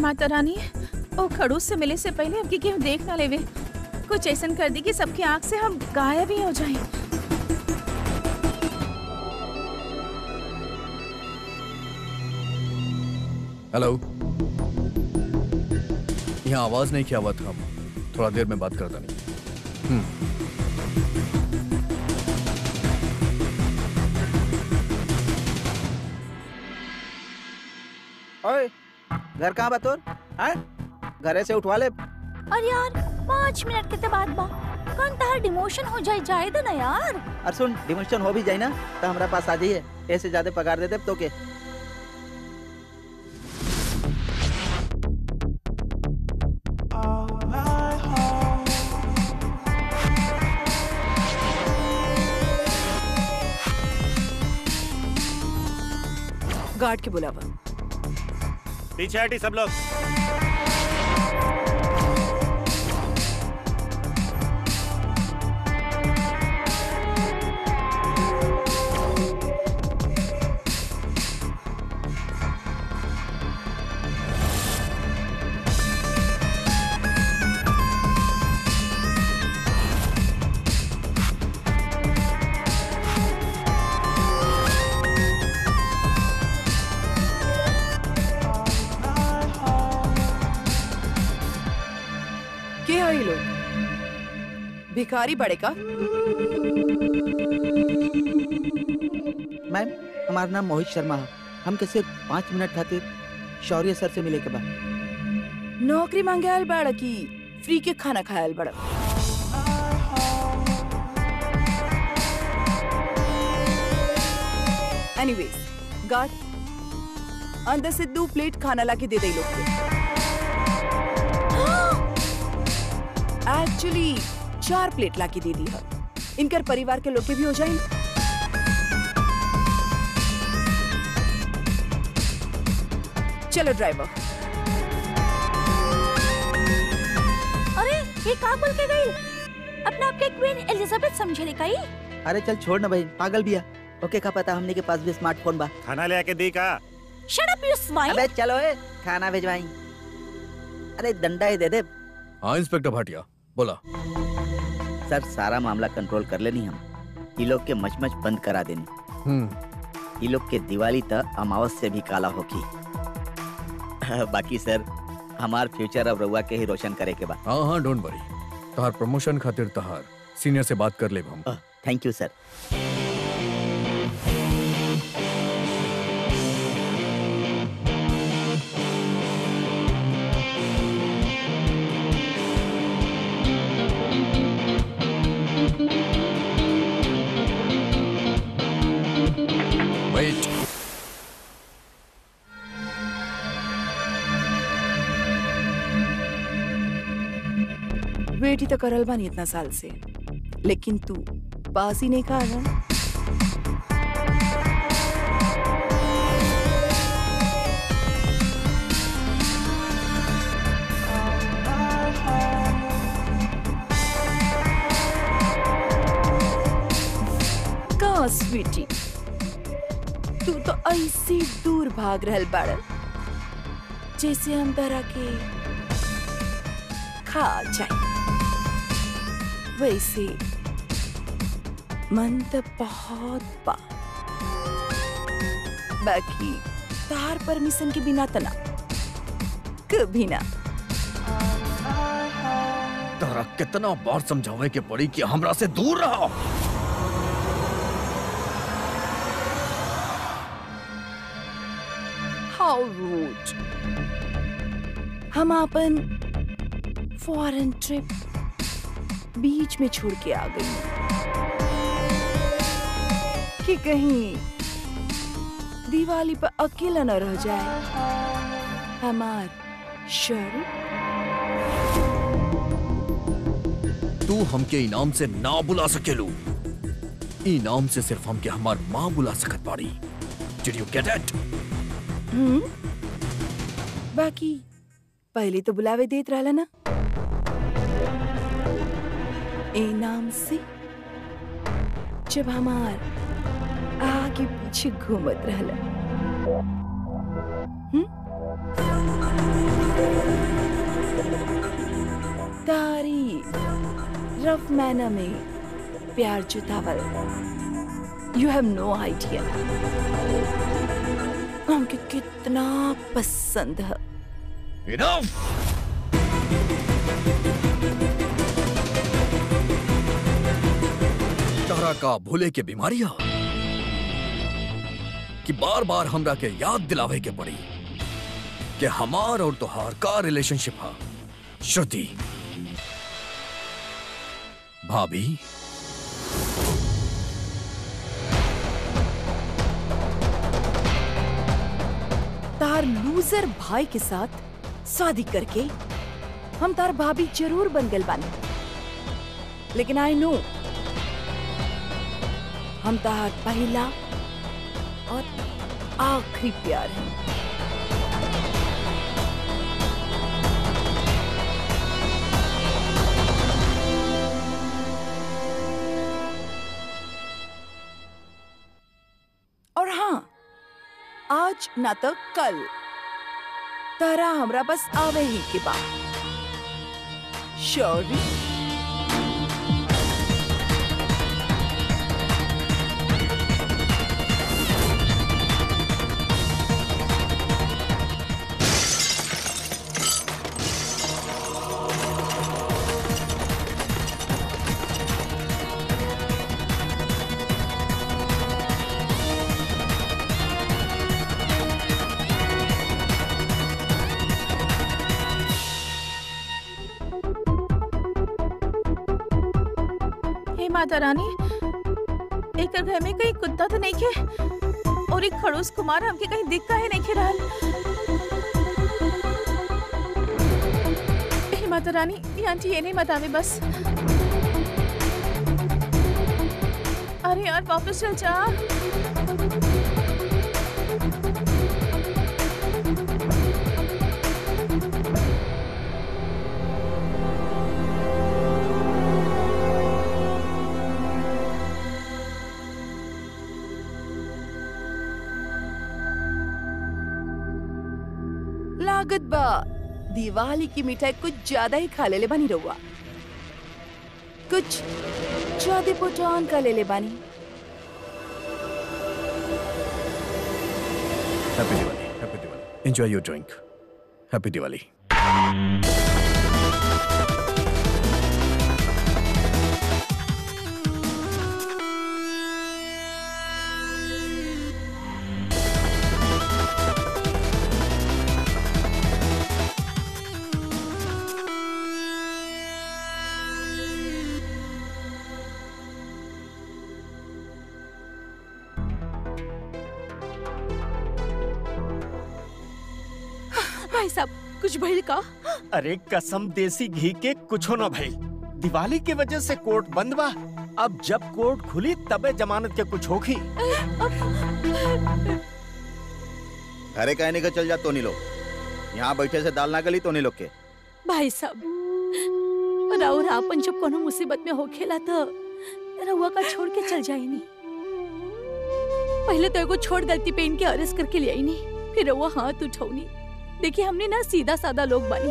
माता रानी ओ खड़ूस से मिले से पहले हमके केहू देख ना लेवे कुछ ऐसन कर दी कि सबकी आंख से हम गायब ही हो जाएं हेलो यहाँ आवाज नहीं किया हुआ था थोड़ा देर में बात करता नहीं ओए घर कहाँ बा तोर हैं घरे से उठवा ले और यार पाँच मिनट के बाद बा कौन तार डिमोशन हो जाए जाए दे ना यार और सुन डिमोशन हो भी जाए ना तो हमारा पास आ जाइए ऐसे ज्यादा पगार दे दे तो के गार्ड के बुलावा पीछे हटी सब लोग के है ये लोग भिखारी बड़े का मैम हमारा नाम मोहित शर्मा है हमके सिर्फ पाँच मिनट खातिर शौर्य सर से मिले के बाद नौकरी मांगे आयल बड़ा की फ्री के खाना खायल बड़ा एनीवेज गार्ड अंदर से दो प्लेट खाना लाके दे दे इ लोग के एक्चुअली चार प्लेट लाके दे दी है इनकर परिवार के लोग के भी हो जाए चलो ड्राइवर अरे ये का बोल के गई अपने आप के क्वीन एलिजाबेथ समझे रे कई अरे चल छोड़ ना भाई पागल भी है ओके का पता हमने के पास भी स्मार्टफोन बा खाना ले आके दी का शट अप यू स्वाइन अबे चलो ए खाना भिजवाई अरे डंडा ही दे दे हाँ इंस्पेक्टर भाटिया बोला सर सारा मामला कंट्रोल कर लेनी हम ये लोग के मचमच बंद करा देनी हम्म ये लोग के दिवाली तक अमावस से भी काला होगी बाकी सर हमार फ्यूचर अब रउआ के ही रोशन करे के बा हाँ हाँ डोंट वरी तहार प्रमोशन खातिर तहार सीनियर से बात कर ले हम thank you sir wait wait ही तो करल बानी इतना साल से लेकिन तू पास ही नहीं खा रहा का स्वीटी तू तो ऐसे दूर भाग रहल बाड़ जैसे हम तरह के खा जाए वैसे मन तो बहुत बा बाकी तार परमिशन के बिना तना कभी ना तोरा कितना बार समझावे के पड़ी कि हमरा से दूर रहो हाउ रूड हम अपन फॉरेन ट्रिप बीच में छोड़ के आ गई कि कहीं दिवाली पर अकेला न रह जाए हमार शर्म तू हमके इनाम से ना बुला सकेलू इनाम से सिर्फ हमके हमार माँ बुला सकत बाड़ी did you get it hmm बाकी पहले तो बुलावे देत रहला ना ए नाम से जब हमार आगे पीछे घूमत रहला हम्म सिर्फ मैना में प्यार जुतावल यू हैव नो आइडिया हमके कितना पसंद है इनफ तारा का भूले के बीमारियां कि बार बार हमरा के याद दिलावे के पड़ी कि हमार और तोहार का रिलेशनशिप है श्रुति भाभी तार लूजर भाई के साथ शादी करके हम तार भाभी जरूर बन गल बानी लेकिन आई नो हम तार पहला और आखिरी प्यार है और हाँ आज ना तो कल तारा हमरा बस आवे ही के बाद श्योरी हे माता रानी एक घर में कहीं कुत्ता तो नहीं खे और एक खड़ूस कुमार हमके कहीं दिख का है नहीं खे रहल हे माता रानी ये आंटी ये नहीं बतावे बस अरे यार वापस चल जा लागत बा दिवाली की मिठाई कुछ ज्यादा ही खा लेले बानी रहुआ कुछ ज्यादा पोटान का लेले बानी happy Diwali happy Diwali enjoy your drink happy Diwali भाई साहब कुछ भइल का अरे कसम देसी घी के कुछो न भइल दिवाली की वजह से कोर्ट बंद बा अब जब कोर्ट खुली तबे जमानत के कुछ होखी अरे कहने का चल जा तोनी लोग यहाँ बैठे से दाल ना गली तोनी लोग के भाई साहब राउर आपन जब कोनो मुसीबत में होखेला तो रउआ का छोड़ के चल जाई नी पहले तो एगो छोट गलती पे इनके अरेस्ट करके ले आई नी फिर रउआ हाथ उठौनी देखिए हमने ना सीधा साधा लोग बानी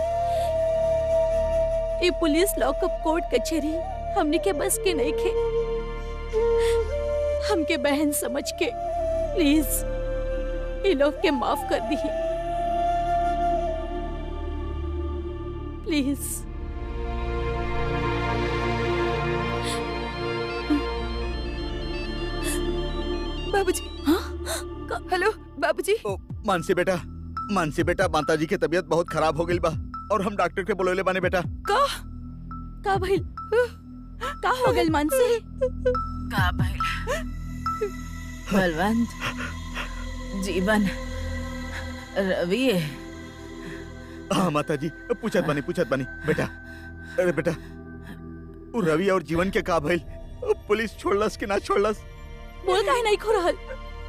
ये पुलिस लॉकअप कोर्ट कचहरी हमने के बस के नहीं खे हमके बहन समझ के प्लीज ये लोग के माफ कर दी प्लीज बाबूजी हाँ हेलो बाबूजी ओ मानसी बेटा मानसी बेटा माता जी की तबीयत बहुत खराब हो गई बा और हम डॉक्टर के बोलोले बाने बेटा का का भइल का हो गइल मानसी का भइल बलवंत जीवन रवि हाँ माता जी पूछत बानी पूछत बानी बेटा अरे बेटा वो रवि और जीवन के का भइल पुलिस छोड़लस कि ना छोड़लस बोल काहे नहीं खो रहल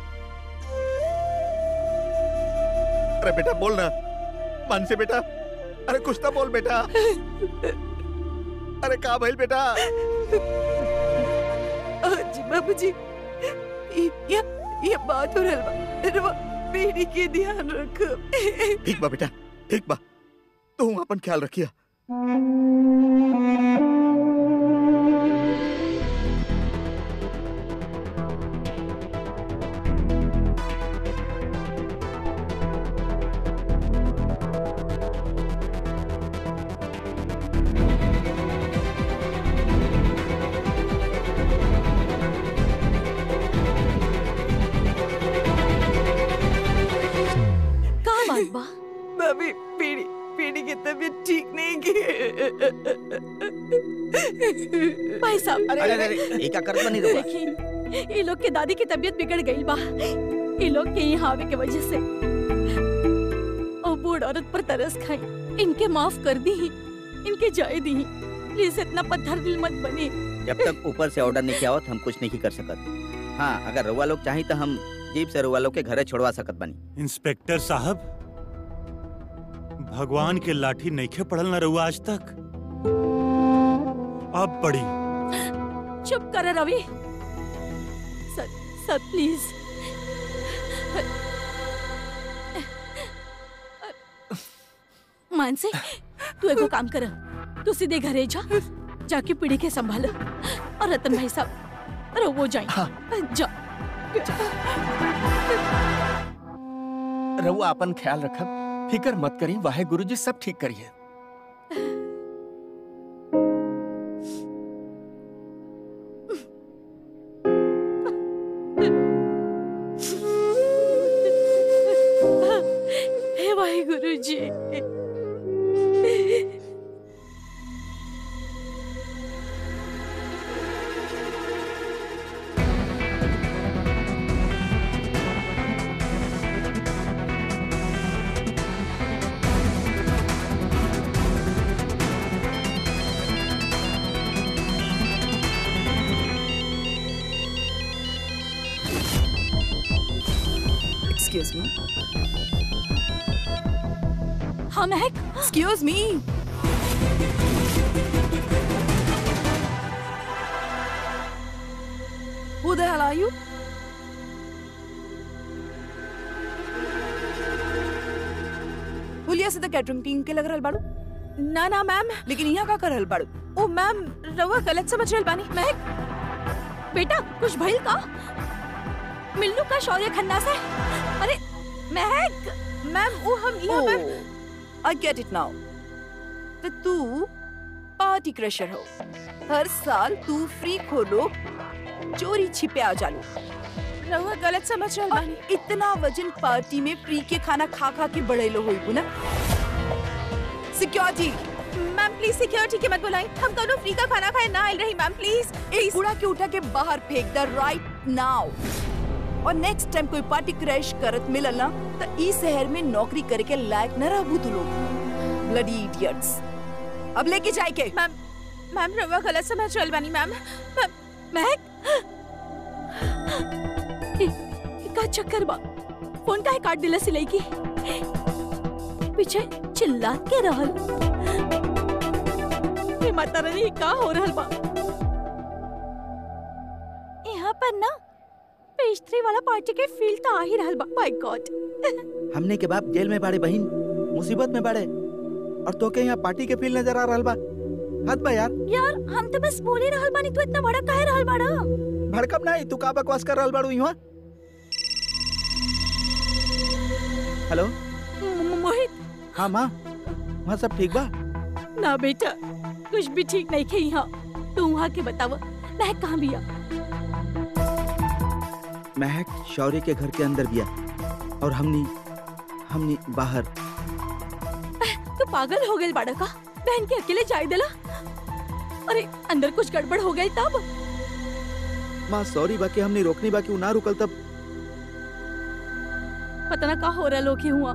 अरे बेटा बोल ना मानसी बेटा अरे कुछ तो बोल बेटा अरे का भइल बेटा जी बाबूजी ये ये ये बात हो रहल बा रवा बेटी के ध्यान रख ठीक बा बेटा ठीक बा तू अपन ख्याल रखिया बात बा भाभी पीड़ी पीड़ी की तबीयत ठीक नहीं की भाई साहब अरे अरे अरे एक करत बनी रहुआ देखी ये लोग के दादी की तबीयत बिगड़ गई बा ये लोग के यहाँ आवे के वजह से और बूढ़ औरत पर तरस खाई इनके माफ कर दी इनके जाए दी प्लीज इतना पत्थर दिल मत बने जब तक ऊपर से ऑर्डर नहीं आवत हम कुछ नहीं कर सकत हाँ अगर रउआ लोग चाही तो हम जीप से रउआ लोग के घरे छोड़वा सकत बनी इंस्पेक्टर साहब भगवान के लाठी नईखे पड़ल न रहुआ आज तक अब पड़ी चुप कर रवि सर सर प्लीज मानसी तू एगो काम कर तू सीधे घरे जा जाके पीढ़ी के संभाल और रतन भाई साहब अरे वो जाए जा रहुआ अपन ख्याल रखब फिकर मत करी वाहे गुरुजी सब ठीक करिए हे वाहिगुरु जी एक्सक्यूज मी हम है excuse me Who the hell are you? हुलिया से तो कैटरिंग टीम के लग रहल बाड़ू ना ना मैम लेकिन यहाँ का कर रहल बाड़ू ओ मैम रउआ गलत समझ रहल बानी महक बेटा कुछ भइल का मिल्लू का शौर्य खन्ना से अरे महक मैम वो हम यहाँ पर आई गेट इट नाउ तो तू पार्टी क्रशर हो हर साल तू फ्री खोलो चोरी छिपे आ जालू रउआ गलत समझ रहल और बानी इतना वजन पार्टी में फ्री के खाना खा खा के बढ़ेलो होई ना सिक्योरिटी मैम प्लीज सिक्योरिटी के मत बुलाई हम कौनो फ्री का खाना खाए ना आइल रही मैम प्लीज एक कूड़ा के उठा के बाहर फेंक द राइट नाउ और नेक्स्ट टाइम कोई पार्टी क्रैश करत मिलल ना तो ई शहर में नौकरी करे के लायक न रहबू तू लोग ब्लडी इडियट्स अब लेके जाए के मैम मैम रउआ गलत समझ रहल बानी मैम मैम महक ए, ए, का चक्कर बा फोन काहे काट दिला सिलाई की पीछे चिल्ला के रहल ए माता रानी का हो रहल बा यहाँ पर ना पेस्ट्री वाला पार्टी के फील तो आ ही रहल बा माय गॉड हमने के बाप जेल में बाड़े बहिन मुसीबत में बाड़े और तोके यहाँ पार्टी के फील नजर आ रहल बा हद बा यार यार हम तो बस बोल ही रहल बानी तू इतना बड़ा काहे रहल बाड़ा भड़कम नहीं तू का बकवास कर रहल बाड़ू यहाँ हेलो मो- मो- मोहित हाँ माँ वहाँ सब ठीक बा ना बेटा कुछ भी ठीक नहीं खे यहाँ तू वहाँ के बताव महक कहाँ बिया महक शौर्य के घर के अंदर बिया और हमनी हमनी बाहर तू पागल हो गई बाड़ा का बहन के अकेले जाए देला अरे अंदर कुछ गड़बड़ हो गई तब माँ सॉरी बाकी हमने रोकनी बाकी उ ना रुकल तब पता ना का हो रहा लोग हुआ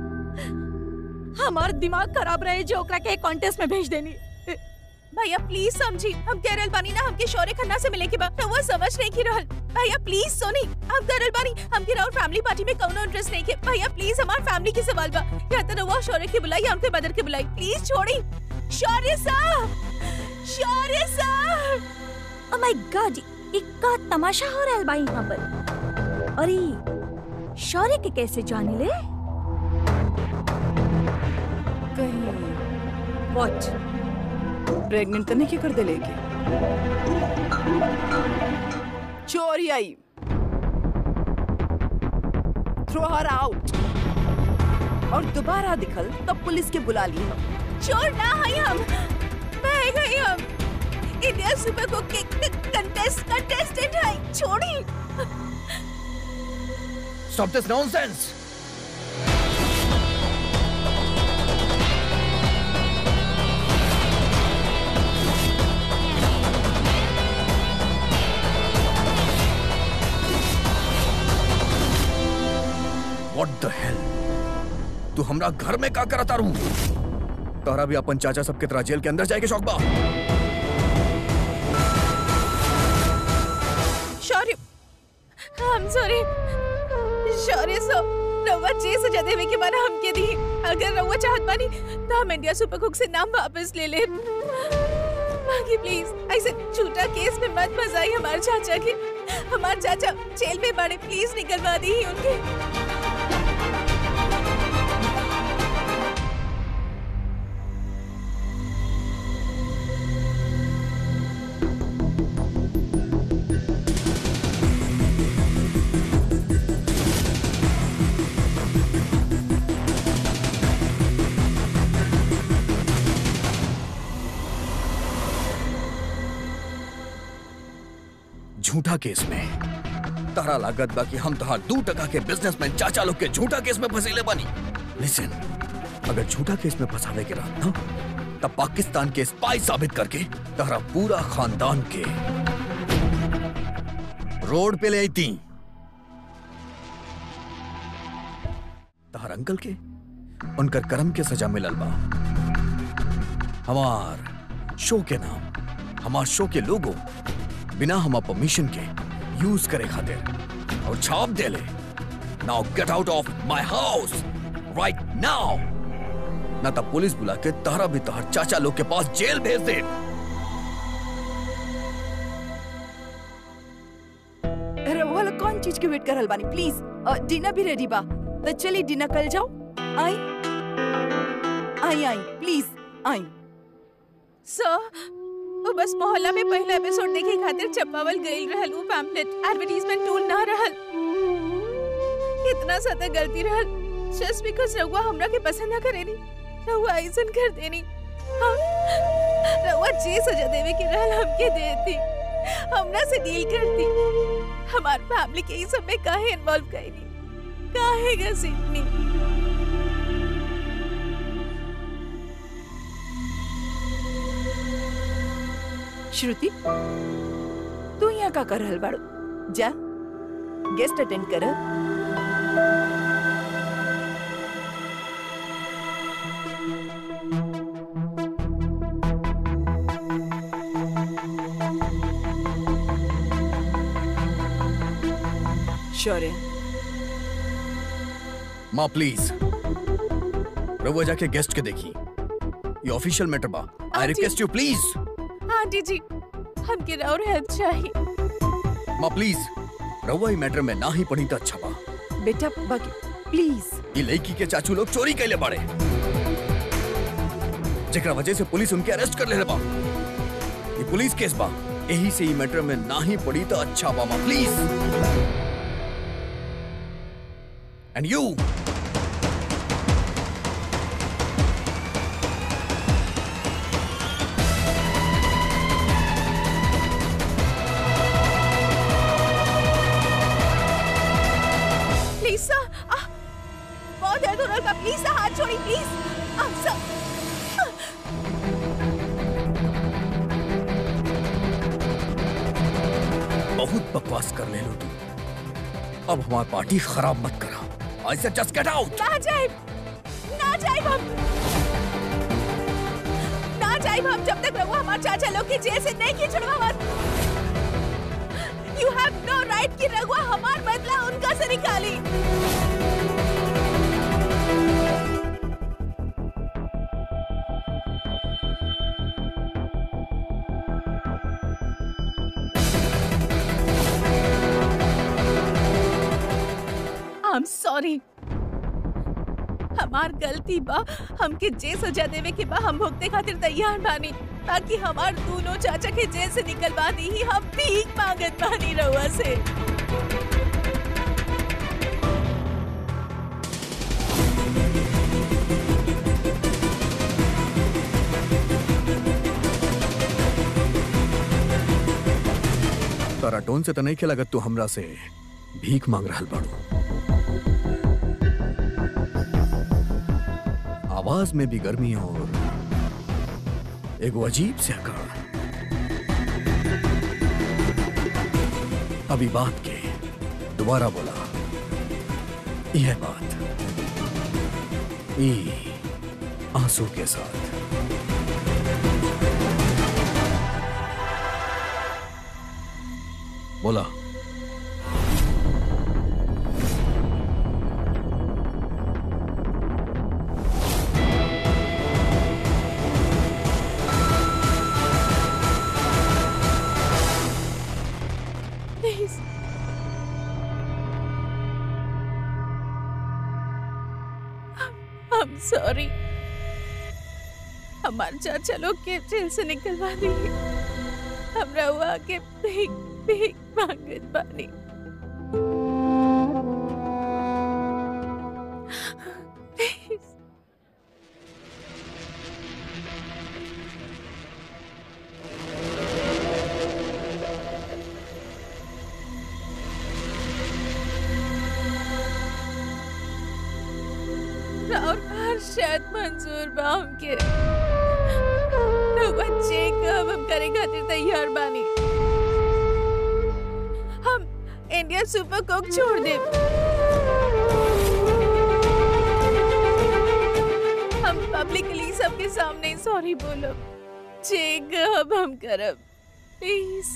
हमार दिमाग खराब रहे जो ओकरा के कॉन्टेस्ट में भेज देनी भैया प्लीज समझी हम कह रहल बानी ना हमके शौर्य खन्ना से मिले के बाद रउआ समझ नहीं की रहल भैया प्लीज सुनी हम कह रहल बानी हमके राउर फैमिली पार्टी में कौनो इंटरेस्ट नहीं के भैया प्लीज हमार फैमिली की सवाल बा या तो रउआ शौर्य के बुलाई या उनके मदर के बुलाई प्लीज छोड़ी शौर्य साहब शौर्य साहब ओ माय गॉड इक्का तमाशा हो रहा है भाई यहाँ पर अरे शौर्य के कैसे जाने ले कहीं वॉट प्रेग्नेंट तो नहीं क्या कर दे लेके चोरी आई थ्रो हर आउट और दोबारा दिखल तब पुलिस के बुला ली हम चोर ना हई हम मैं गई हम इंडिया सुपर कुक के कंटेस्ट कंटेस्टेंट है छोड़ी Stop this nonsense! हमरा घर में का करता रू तोहरा भी अपन चाचा सबके तरह जेल के अंदर जाए के शौक बा शौर्य I'm sorry. शौर्य सो रउआ जे सजा देवे के माना हमके दी अगर रउआ चाहत बानी तो हम इंडिया सुपर कुक से नाम वापस ले ले बाकी प्लीज ऐसे झूठा केस में मत फंसाई हमारे चाचा के हमारे चाचा जेल में बड़े प्लीज निकलवा दी ही उनके झूठा केस में तारा लागत बा कि हम तोहार दू टका के बिजनेसमैन चाचा लोग के झूठा केस में फंसीले बानी लिसन अगर झूठा केस में फंसावे के रहत ना तब पाकिस्तान के स्पाई साबित करके तारा पूरा खानदान के रोड पे ले आई तहार अंकल के उनकर कर्म के सजा मिलल बा हमार शो के नाम हमार शो के लोगो बिना हमार परमिशन के यूज करे खातिर और छाप दे ले now get out of my house right now ना तब पुलिस बुला के तारा भी तोहर चाचा लोग के पास जेल भेज दे रउआ लोग कौन चीज के वेट कर रहल बानी प्लीज डिनर भी रेडी बा तो चली डिनर कर जाओ आई आई आई प्लीज आई सो वो बस मोहल्ला में पहला एपिसोड देखे खातिर चपावल गई रहल वो पैम्पलेट एडवर्टाइजमेंट टूल ना रहल इतना ज्यादा गलती रहल जस्ट बिकॉज रउआ हमरा के पसंद ना करेनी रउआ ऐसन कर देनी हाँ, रउआ जे सजा देवे के रहल हमके देती हमरा से डील करती हमार फैमिली के ई सब में काहे इन्वॉल्व कईनी काहे घसीटनी श्रुति तू यहाँ का कर रहल बाड़ू जा गेस्ट अटेंड कर शौर्य माँ प्लीज रहुआ जाके गेस्ट के देखी ये ऑफिशियल मैटर बा आई aunty. Request you please aunty ji हमके और हेल्प चाहिए माँ प्लीज रहुआ ई मैटर में ना ही पढ़ी तो अच्छा बा बेटा बाकी प्लीज ये लड़की के चाचू लोग चोरी कैले बाड़े जेकरा वजह से पुलिस उनके अरेस्ट कर ले बा ये पुलिस केस बा यही से ई मैटर में ना ही पड़ी तो अच्छा बा माँ please and you please sir बहुत दर्द हो रहा है प्लीज सर हाथ छोड़ी प्लीज आप सर बहुत बकवास कर ले लो तू अब हमारी पार्टी खराब मत करा ऐसे जस्ट गेट आउट ना जाए ना जाए हम ना जाए हम जब तक रहुआ हमारे चाचा लोग की जेल से नहीं खींचड़वा मत यू हैव नो राइट कि रहुआ हमार बदला उनका से निकाली आई एम सॉरी हमार गलती बा हमके जे सजा देवे के बा हम भुगते खातिर तैयार बानी ताकि हमार दोनों चाचा के जेल से निकलवा दी ही हम भीख मांगत बानी रहुआ से तारा टोन से तो नहीं खेला तू हमरा से भीख मांग रहा बाड़ू आवाज में भी गर्मी और एगो अजीब से अकड़ अभी बात के दोबारा बोला यह बात ई आंसू के साथ बोला प्लीज I'm sorry. हमारे चाचा लोग के जेल से निकलवा दिए हमरा हुआ के भीख भीख मांगत बानी Please. और बाहर शायद मंजूर बा हमके लोग चेक अब हम करे खातिर तैयार बानी हम इंडिया सुपर कुक छोड़ दे हम पब्लिकली सबके सामने सॉरी बोलो चेक अब हम करब प्लीज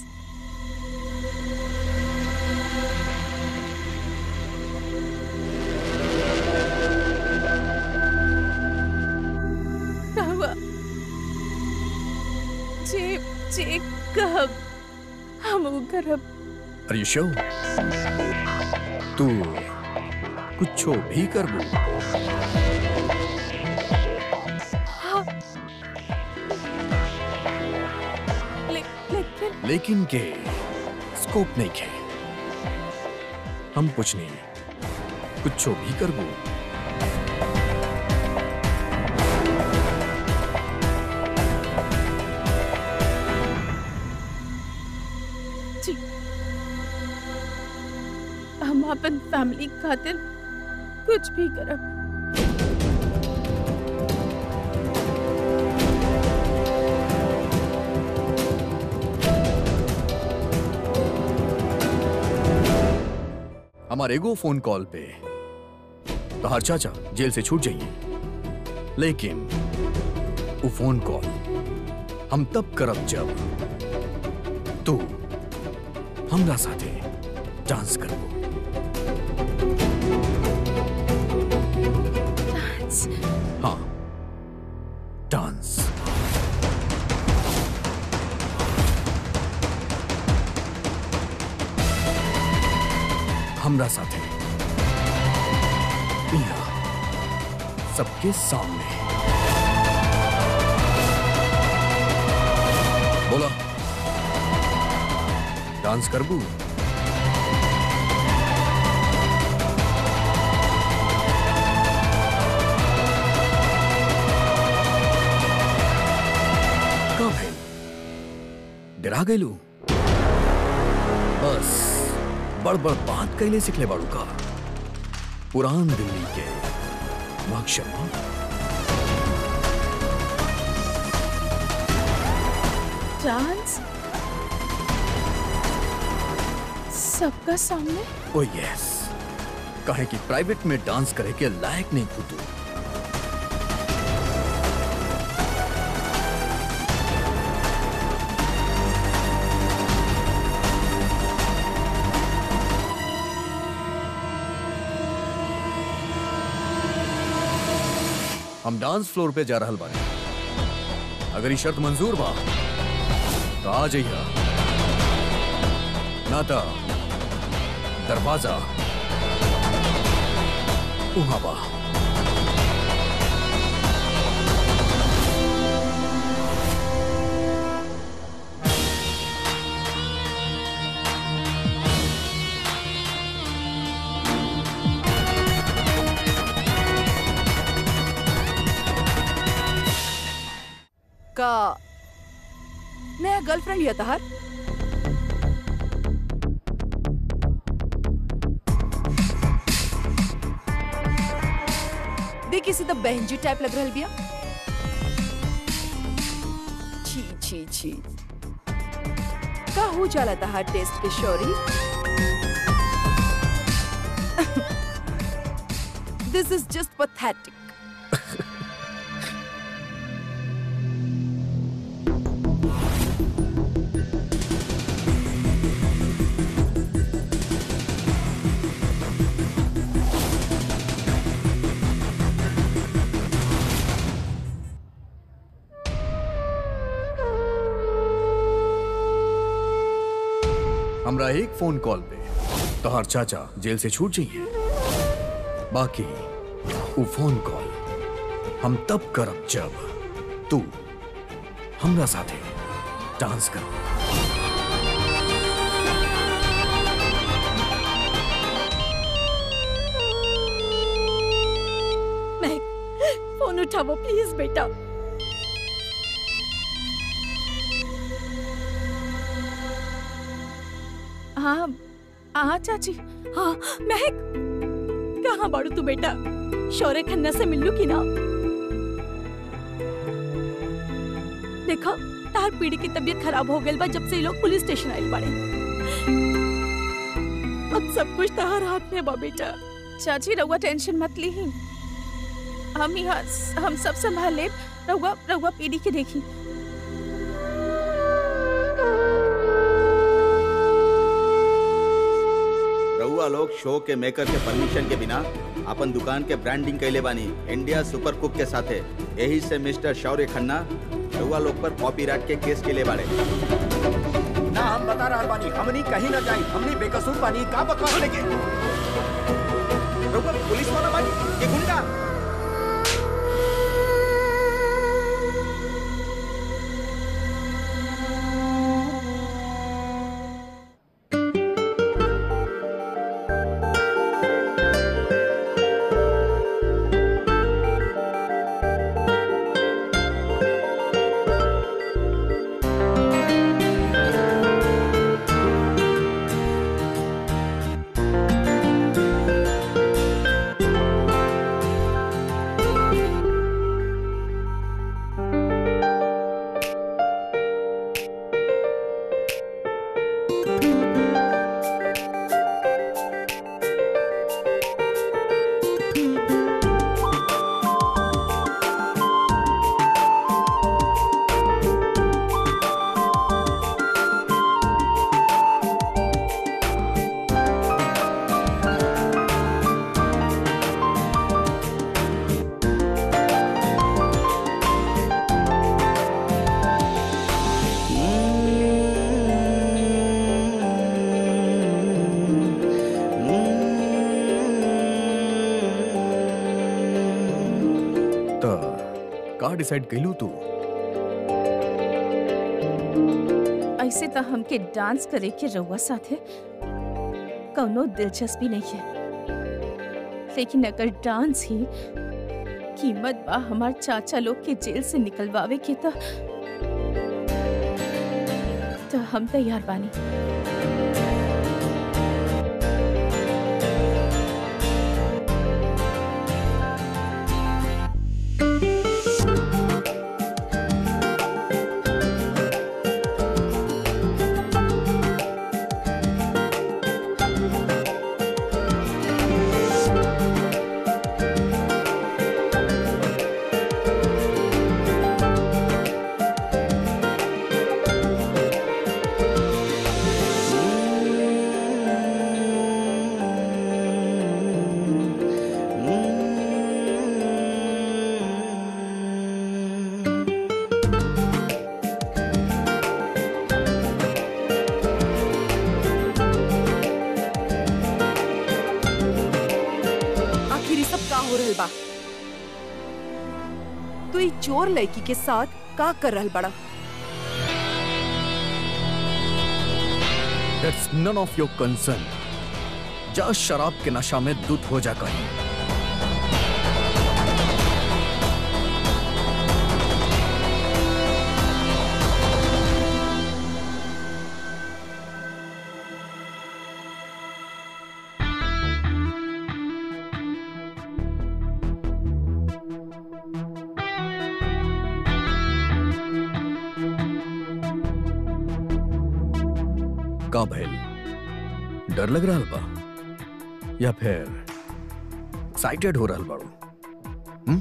हुआ चेक चेक कब हम उ करब Are you sure? तू कुछो भी करबू हाँ। ले, लेकिन लेकिन के स्कोप नहीं खे हम कुछ नहीं कुछो भी करबू जी हम अपन फैमिली खातिर कुछ भी करब हमारे एगो फोन कॉल पे तो हर चाचा जेल से छूट जाइए लेकिन वो फोन कॉल हम तब करब जब तू हमरा साथे डांस करबो हाँ डांस हमरा साथे यहाँ सबके सामने बोला डांस करबू का भइल डरा गइलू बस बड़ बड़ बात कैले सिखले बाड़ू का पुरान दिल्ली के महक शर्मा डांस सबका सामने ओ यस कहे कि प्राइवेट में डांस करे के लायक नहीं खुदू हम डांस फ्लोर पे जा रहल बानी अगर ये शर्त मंजूर बा तो आ जाइए ना तो दरवाजा उहाँ बा का नया गर्लफ्रेंड लिया तहार देखी सीधा बहन जी टाइप लग रहल बिया छी छी छी का हो जाला तहार टेस्ट के शौरी दिस इज जस्ट पथेटिक हमरा एक फोन कॉल पे तोहर चाचा जेल से छूट जाइए बाकी वो फोन कॉल हम तब करब जब तू हमरा साथे डांस कर महक फोन उठाओ प्लीज बेटा हाँ हाँ चाची हाँ महक कहाँ बाड़ू तू बेटा शौर्य खन्ना से मिल लू की ना देखो तार पीड़ी की तबीयत खराब हो गई बा जब से ये लोग पुलिस स्टेशन आइल बाड़े अब सब कुछ तहार हाथ में बा बेटा चाची रहुआ टेंशन मत ली हम यहाँ हम सब संभाल ले रहुआ रहुआ पीढ़ी के देखी रउआ लोग शो के मेकर के परमिशन के बिना अपन दुकान के ब्रांडिंग कैले बानी इंडिया सुपर कुक के साथे यही से मिस्टर शौर्य खन्ना रउआ लोग पर कॉपीराइट के केस के ले बाड़े ना हम बता रहा बानी हमनी कहीं ना जाई हमनी बेकसूर बानी का बकवास लेके रउआ पुलिस वाला बानी ये गुंडा तो का डिसाइड कैलू तू ऐसे तो हमके डांस करे के रहुआ साथे कौनो दिलचस्पी नहीं है लेकिन अगर डांस ही कीमत बा हमार चाचा लोग के जेल से निकलवावे के तो तो हम तैयार बानी आखिर ये सब का हो रहल बा तू ई चोर लड़की के साथ का कर रहल बड़ा दैट्स नन ऑफ योर कंसर्न जा शराब के नशा में दुत हो जा कहीं का भइल डर लग रहा बा या फिर एक्साइटेड हो रहल बाड़ू हम्म?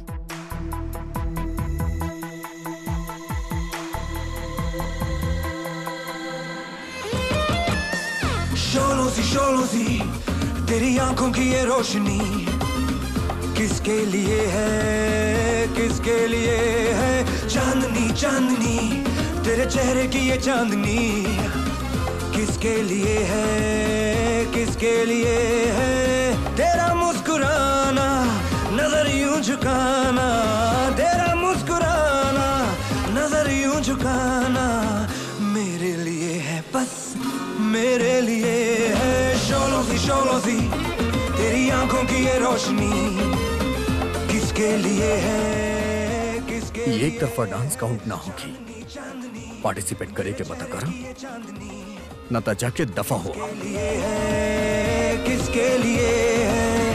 शोलों सी शोलों सी तेरी आंखों की ये रोशनी किसके लिए है किसके लिए है चांदनी चांदनी तेरे चेहरे की ये चांदनी किसके लिए है किसके लिए है तेरा मुस्कुराना नजर यूं झुकाना तेरा मुस्कुराना नजर यूं झुकाना मेरे लिए है बस मेरे लिए है शोलों सी शोलों सी तेरी आंखों की ये रोशनी किसके लिए है किसके ये एक तरफा डांस काउंट ना होगी पार्टिसिपेट करे के बता कर न तो जाके दफा हुआ लिए है किसके लिए है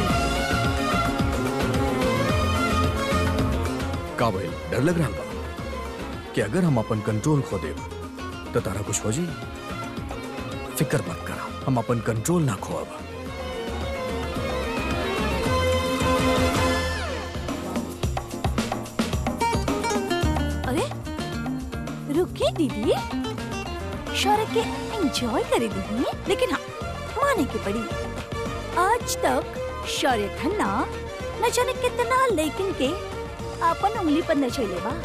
का भाई डर लग रहा बा कि अगर हम अपन कंट्रोल खो दे तो तारा कुछ हो जी फिक्र मत करा हम अपन कंट्रोल ना खोब अरे रुकिए दीदी शौर्य के एंजॉय करे दीदी लेकिन हाँ माने की पड़ी आज तक शौर्य खन्ना न जाने कितना लेकिन के अपन उंगली पर न चले बा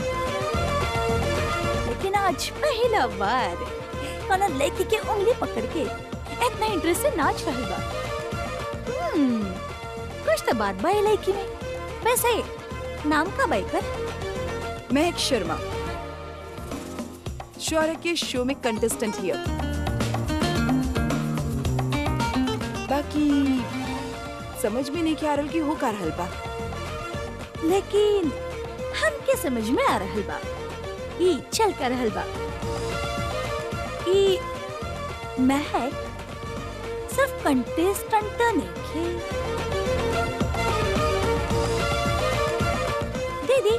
लेकिन आज पहला बार कोनो लड़की के उंगली पकड़ के इतना इंटरेस्ट से नाच रही बा हम्म, कुछ तो बात बा ये लड़की में वैसे नाम का बाइकर महक शर्मा शौर्य के शो में कंटेस्टेंट हियर बाकी समझ में नहीं आ रहा कि हो का रहल बा लेकिन हमके समझ में आ रहल बा ई चल कर रहल बा ई महक सिर्फ कंटेस्टेंट तो नहीं दीदी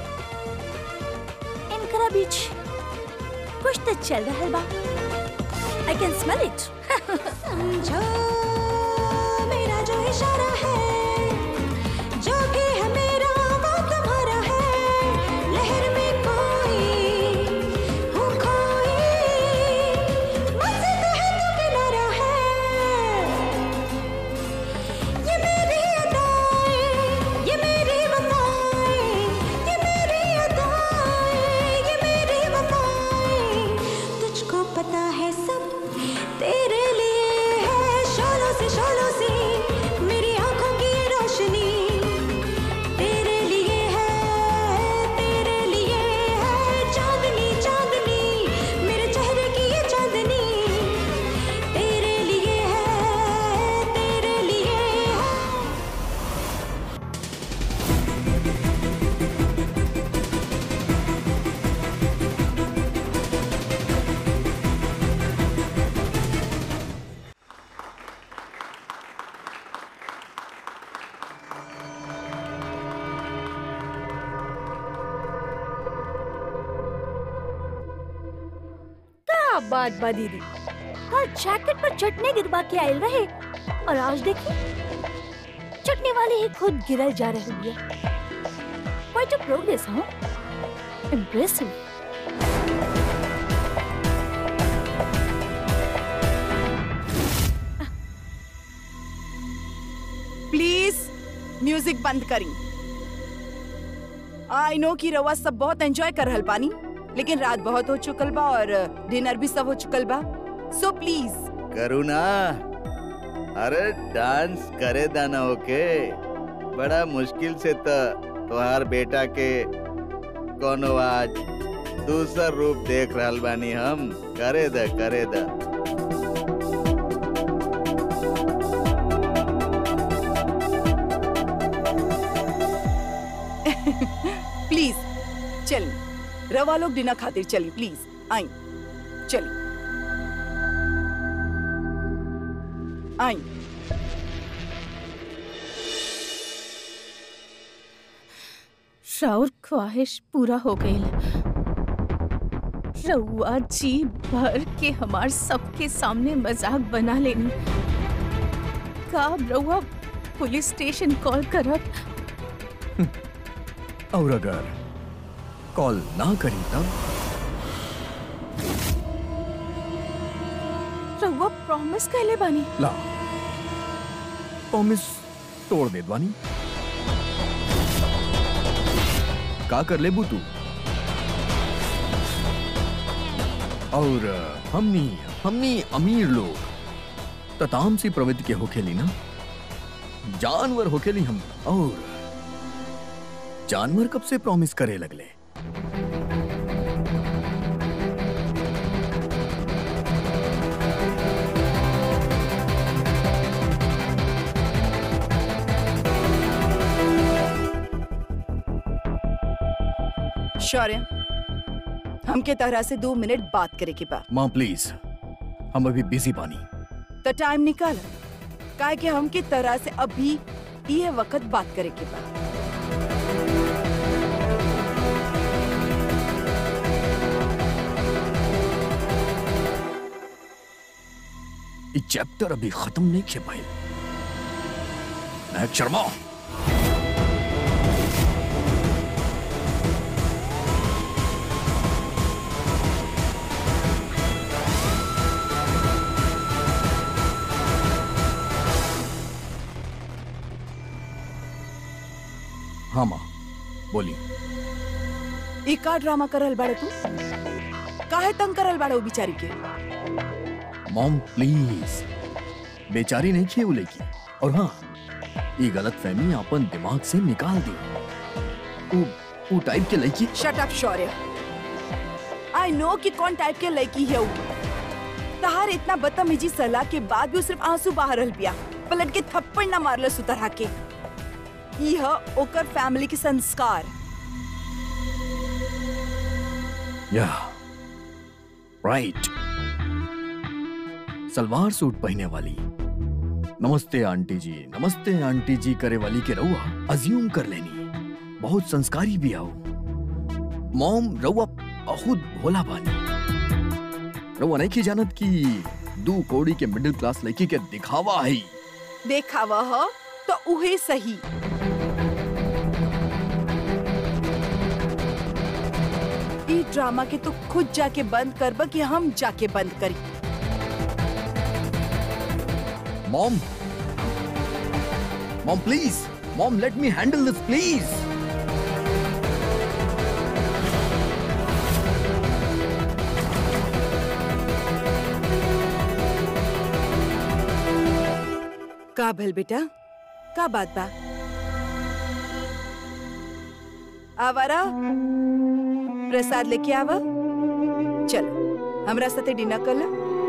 इनकरा बीच कुछ तो चल रहल बा आई कैन स्मेल इट समझो मेरा जो इशारा है जो भी है मेरा वो तुम्हारा है लहर में कोई हूँ खोई मस्जिद है तो किनारा है ये मेरी अदाएं ये मेरी वफाएं ये मेरी अदाएं ये मेरी वफाएं तुझको पता है सब तेरे लिए है शोलों से शोलों से मेरी आंखों की ये रोशनी तेरे लिए है तेरे लिए है चांदनी चांदनी मेरे चेहरे की ये चांदनी तेरे लिए है तेरे लिए है क्या बात बा दीदी कल जैकेट पर चटनी गिरवा के आयल रहे और आज देखिए चटनी वाली ही खुद गिरल जा रही है क्वाइट अ प्रोग्रेस हाँ इम्प्रेसिव प्लीज म्यूजिक बंद करी आई नो कि रवा सब बहुत एंजॉय कर रहल बानी लेकिन रात बहुत हो चुकल बा और डिनर भी सब हो चुकल बा सो प्लीज करुणा अरे डांस करे दाना ओके बड़ा मुश्किल से त तोहार बेटा के कोनो आज दूसर रूप देख रहल बानी हम करे द करे द प्लीज चल रवा लोग डिनर खातिर चली प्लीज आई चली आई श्राउर ख्वाहिश पूरा हो गई रउआ जी भर के हमार सबके सामने मजाक बना लेनी का रउआ पुलिस स्टेशन कॉल करब और अगर कॉल ना करी तब रउआ प्रॉमिस कैले बानी ला प्रॉमिस तोड़ दे दवानी का कर ले तू और अ, हमनी हमनी अमीर लोग तताम सी प्रवृत्ति के होखेली ना जानवर होखेली हम और जानवर कब से प्रॉमिस करे लगले शौर्य हमके तरह से दो मिनट बात करे के बा माँ प्लीज हम अभी बिजी बानी तो टाइम निकाल काहे कि हमके तरह से अभी ये वक्त बात करे के बा ये चैप्टर अभी खत्म नहीं किया भाई नायक शर्मा हाँ माँ बोली ई का ड्रामा करल बाड़े तू काहे तंग करल बाड़े वो बिचारी के मॉम प्लीज बेचारी नहीं किए उले की और हाँ ये गलत फहमी अपन दिमाग से निकाल दी वो वो टाइप के लड़की shut up Shaurya I know कि कौन टाइप के लड़की है वो तहार इतना बदतमीजी सलाह के बाद भी वो सिर्फ आंसू बाहर रहल बिया पलट के थप्पड़ ना मारल सुतरहा के यह ओकर फैमिली के संस्कार या राइट सलवार सूट पहने वाली नमस्ते आंटी जी नमस्ते आंटी जी करे वाली के रउआ अज्यूम कर लेनी बहुत संस्कारी भी आओ मॉम रउआ बहुत भोला बानी रउआ नहीं की जानत कि दू कौड़ी के मिडिल क्लास लड़की के दिखावा है देखा वह तो उहे सही ई ड्रामा के तो खुद जाके बंद करब कि हम जाके बंद करी mom mom please mom let me handle this please का भल बेटा का बात बा आवारा प्रसाद लेके आवा चल हमरा साथे डिनर कर ला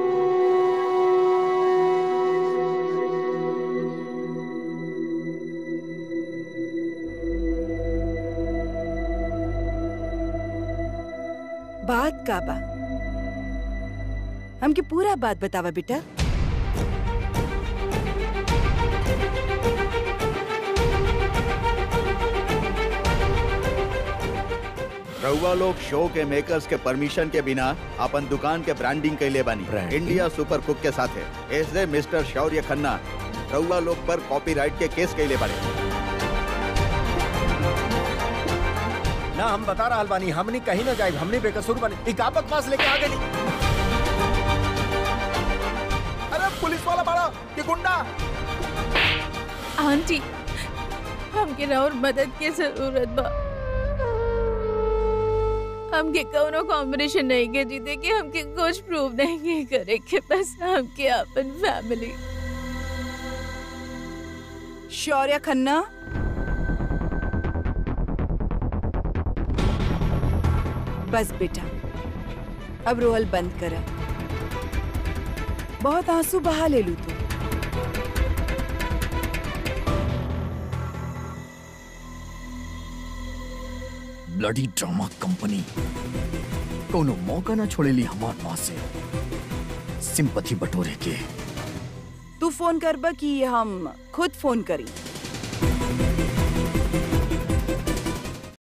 बात का बा हमके पूरा बात बतावा बेटा रउआ लोग शो के मेकर्स के परमिशन के बिना अपन दुकान के ब्रांडिंग कैले बानी Branding? इंडिया सुपर कुक के साथ है ऐसे मिस्टर शौर्य खन्ना रउआ लोग पर कॉपीराइट के केस कैले बानी ना हम बता रहा बानी हमनी कहीं ना जाए हमनी बेकसूर बनी एक आप बकवास लेके आ गई अरे पुलिस वाला बड़ा ये गुंडा आंटी हमके और मदद के जरूरत बा हमके कौनो कॉम्बिनेशन नहीं के जीते कि हमके कुछ प्रूव नहीं के करे के बस हमके अपन फैमिली शौर्य खन्ना बस बेटा अब रोहल बंद कर बहुत आंसू बहा ले लू तू ब्लडी ड्रामा कंपनी कोनो मौका ना छोड़ेली हमार पास से सिंपथी बटोरे के तू फोन करब कि हम खुद फोन करी